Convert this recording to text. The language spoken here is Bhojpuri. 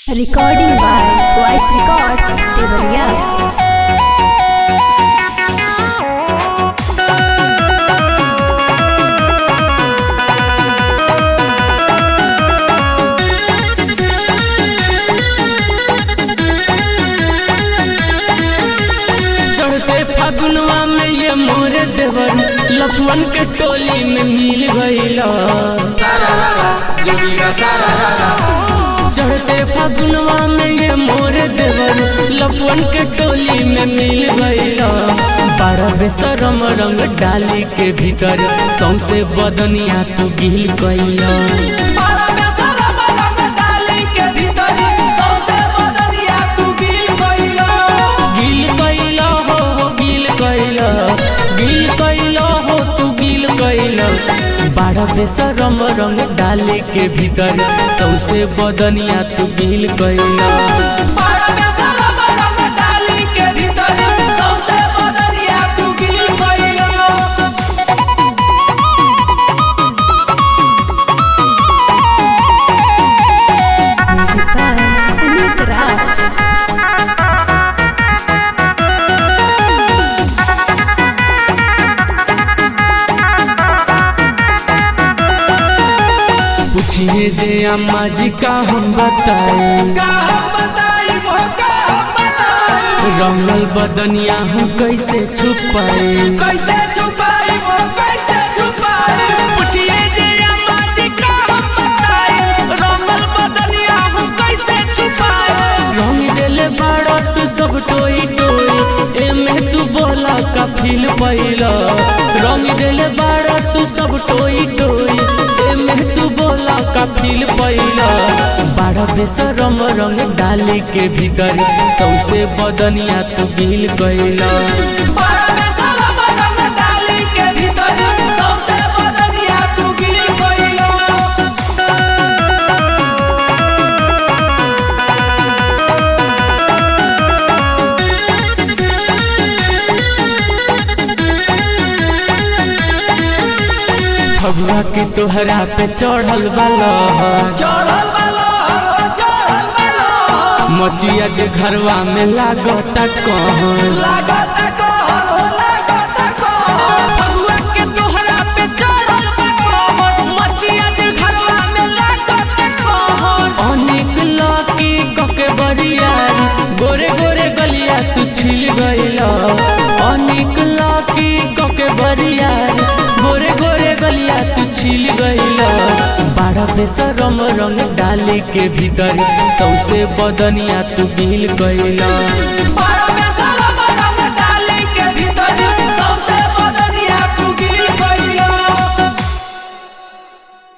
Recording by Voice Records, Devariya. चढ़ते फागुनवा में ये मोर देवर लफुअन के टोली में मिल गईला चढ़ते फागुनवा में ये मोर देवर लफुअन के टोली में मिल गईला बारह बेसरम रंग डाली के भीतर सौसे बदनिया तू गिल गईला गिल कैला हो हो गिल कैला गिल कैला हो तू गिल कैला बारह बेसरम रंग डाले के भीतर सौसे बदनिया तू गिल कैला Music by Amit Raj. पूछिए जे अम्मा जी का हम बताए रंगल बदनिया हम कैसे छुपाए कैसे छुपाई वो कैसे छुपाई पूछिए जे अम्मा जी का हम बताए रमल बदनिया हम कैसे छुपाए रंग देले बाड़ा तू सब टोई टोई एमे तू बोला का फील पैला रंग देले बाड़ा तू सब टोई टोई एमे तू बोला का फील पैला बाड़ा बेसरम रंग डाले के भीतर सौसे बदनिया तू गिल गईला बड़ा में सारा बरंग डाली के भीतर सबसे बदनिया तू गिर गइलो फगुआ के तोहरा पे चढ़ल बाला चढ़ल वाला चढ़ल वाला मचिया के घरवा में लागता कहन लागत कहर हो लागत कहर फगुआ के तोहरा पे चढ़ल बा कहर मचिया जे घरवा में लागत कहर अनेक लाकी कके बरियारी गोरे गोरे गलिया तू छिल गईला अनेक लाकी कके बरियारी गोरे गोरे गलिया तू छिल गईला बाड़ा बेसरम रंग डाले के भीतर सौसे बदनिया तू गिल गईला बड़ा